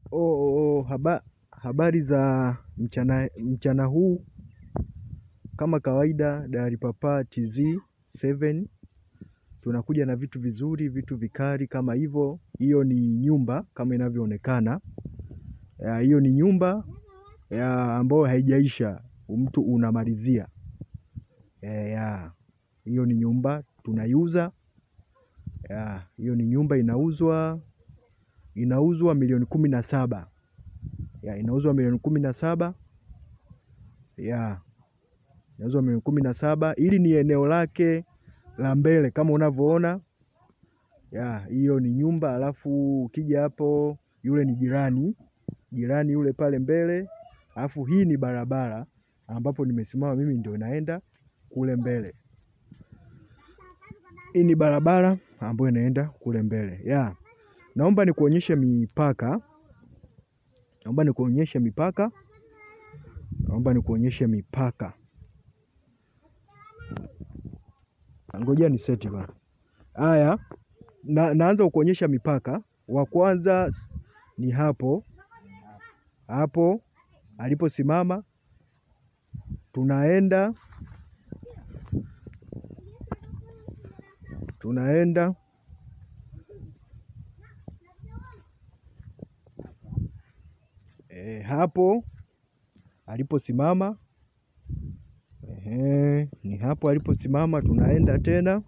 Oh, oh, haba, habari za mchana, mchana huu kama kawaida Dayari Papa TZ 7 tunakuja na vitu vizuri, vitu vikali kama hivyo. Hiyo ni nyumba kama inavyoonekana. Ya, Hiyo ni nyumba ya ambayo haijaisha, mtu unamalizia. Eh, ya, hiyo ni nyumba tunaiuza. Ya, hiyo ni nyumba inauzwa, inauzwa milioni kumi na saba. Ya, inauzwa milioni kumi na saba. Ya, inauzwa milioni kumi na saba. Hili ni eneo lake la mbele kama unavyoona. Ya, hiyo ni nyumba, alafu ukija hapo, yule ni jirani, jirani yule pale mbele, alafu hii ni barabara ambapo nimesimama mimi ndio naenda kule mbele. Hii ni barabara ambayo inaenda kule mbele. Ya, naomba nikuonyeshe mipaka, naomba nikuonyeshe mipaka, naomba nikuonyeshe mipaka. Ngoja ni seti bana. Haya, na, naanza kukuonyesha mipaka. Wa kwanza ni hapo hapo aliposimama, tunaenda tunaenda e, hapo aliposimama ehe, ni hapo aliposimama, tunaenda tena.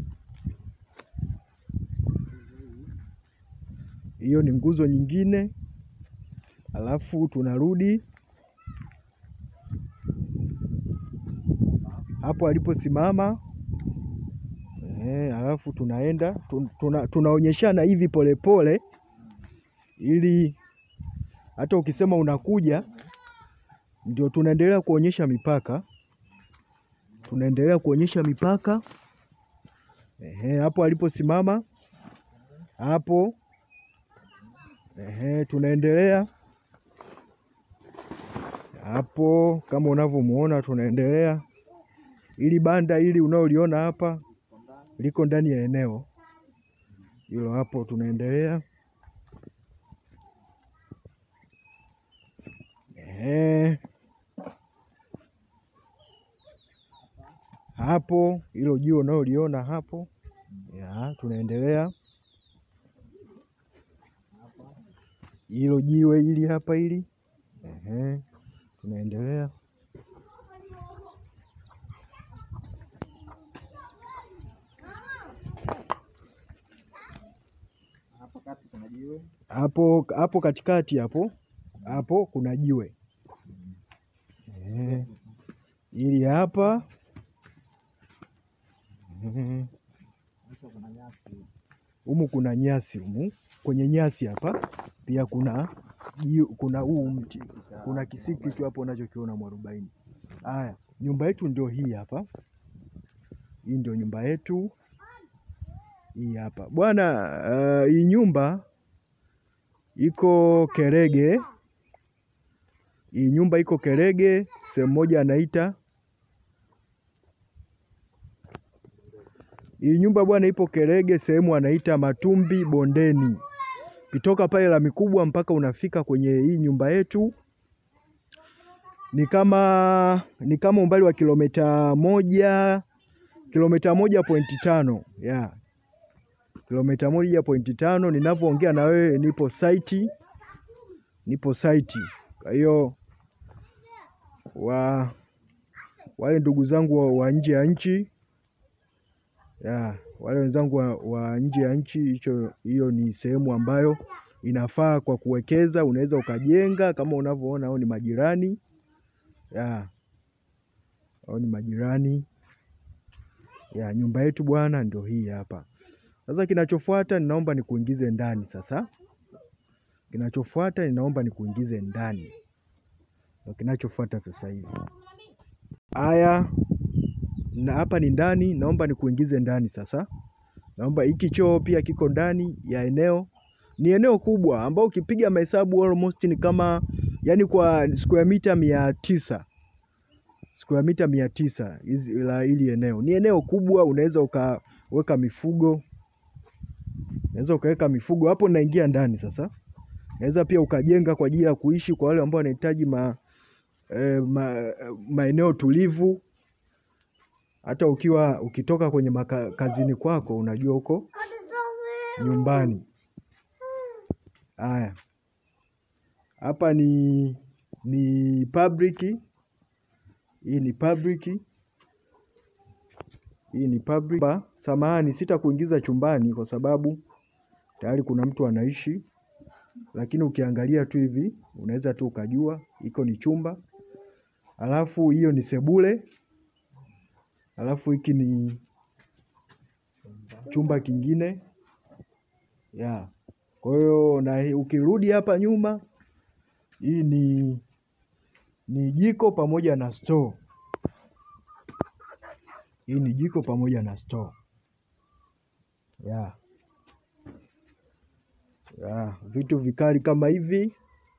Hiyo ni nguzo nyingine, alafu tunarudi hapo aliposimama ehe, alafu tunaenda tun- tuna, tunaonyeshana hivi polepole, ili hata ukisema unakuja, ndio tunaendelea kuonyesha mipaka, tunaendelea kuonyesha mipaka ehe, hapo aliposimama hapo ehe, tunaendelea hapo kama unavyomuona, tunaendelea. Ili banda hili unaoliona hapa liko ndani ya eneo hilo, hapo tunaendelea ehe, hapo hilo jiwe unaoliona hapo ya, tunaendelea hilo jiwe hili hapa hili ehe, tunaendelea hapo hapo katikati hapo hapo kuna jiwe ehe, hili hapa ehe, humu kuna nyasi humu, kwenye nyasi hapa pia kuna jiwe, kuna huu mti, kuna kisiki tu hapo unachokiona mwarobaini. Haya, nyumba yetu ndio hii hapa, hii ndio nyumba yetu hii hapa bwana. Uh, hii nyumba iko Kerege, hii nyumba iko Kerege, sehemu moja anaita hii nyumba bwana, ipo Kerege, sehemu anaita Matumbi Bondeni. Kitoka pale lami kubwa mpaka unafika kwenye hii nyumba yetu ni kama ni kama umbali wa kilomita moja kilomita moja pointi tano ya kilomita moja pointi tano. Ninavyoongea na wewe nipo saiti, nipo saiti. Kwa hiyo wa wale ndugu zangu wa, wa nje ya nchi ya wale wenzangu wa, wa nje ya nchi, hicho hiyo ni sehemu ambayo inafaa kwa kuwekeza. Unaweza ukajenga kama unavyoona, hao ni majirani ya hao ni majirani ya nyumba yetu bwana, ndio hii hapa. Sasa kinachofuata ninaomba nikuingize ndani sasa. Kinachofuata ninaomba nikuingize ndani, ndio kinachofuata sasa hivi. Haya, na hapa ni ndani, naomba nikuingize ndani sasa. Naomba hiki choo pia kiko ndani ya eneo, ni eneo kubwa ambao ukipiga mahesabu almost ni kama yani kwa square mita mia tisa square mita mia tisa hizi la hili eneo ni eneo kubwa, unaweza ukaweka mifugo, unaweza ukaweka mifugo hapo. Naingia ndani sasa, Unaweza pia ukajenga kwa ajili ya kuishi kwa wale ambao wanahitaji ma, eh, ma, maeneo tulivu. Hata ukiwa ukitoka kwenye maka, kazini kwako unajua uko nyumbani. Haya, hapa ni ni public. Hii ni public. Hii ni public. Ba, samahani sitakuingiza chumbani kwa sababu tayari kuna mtu anaishi, lakini ukiangalia tu hivi unaweza tu ukajua iko ni chumba. Alafu hiyo ni sebule. Alafu hiki ni chumba kingine ya kwa hiyo na ukirudi hapa nyuma, hii ni ni jiko pamoja na store. Hii ni jiko pamoja na store ya ya vitu vikali kama hivi,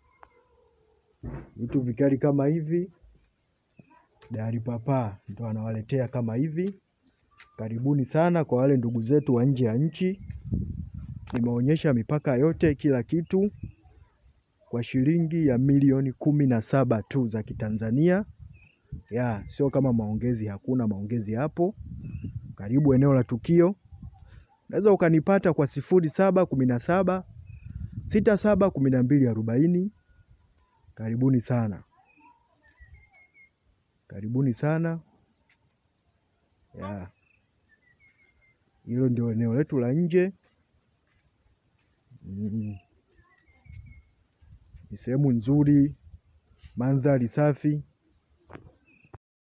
vitu vikali kama hivi Dahari Papa ndo anawaletea kama hivi. Karibuni sana kwa wale ndugu zetu wa nje ya nchi. Nimeonyesha mipaka yote, kila kitu kwa shilingi ya milioni kumi na saba tu za Kitanzania. Ya sio kama maongezi, hakuna maongezi hapo. Karibu eneo la tukio. Unaweza ukanipata kwa sifuri saba kumi na saba sita saba kumi na mbili arobaini. Karibuni sana, karibuni sana ya hilo ndio eneo letu la nje. Ni sehemu nzuri, mandhari safi.